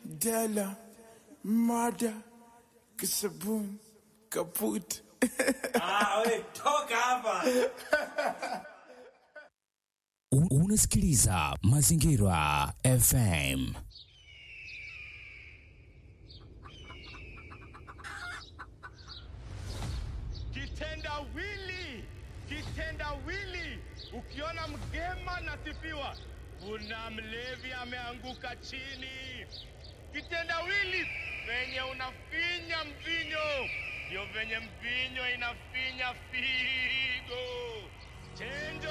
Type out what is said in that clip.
Della, Mada, Kisabun, Kaput. Ah, we, toka hapa. U- Unasikiliza Mazingira FM. Kitendawili, kitendawili. Ukiona mgema nasifiwa, kuna mlevi ameanguka chini. Kitendawili venye unafinya mvinyo, ndio venye mvinyo inafinya figo. Chenjo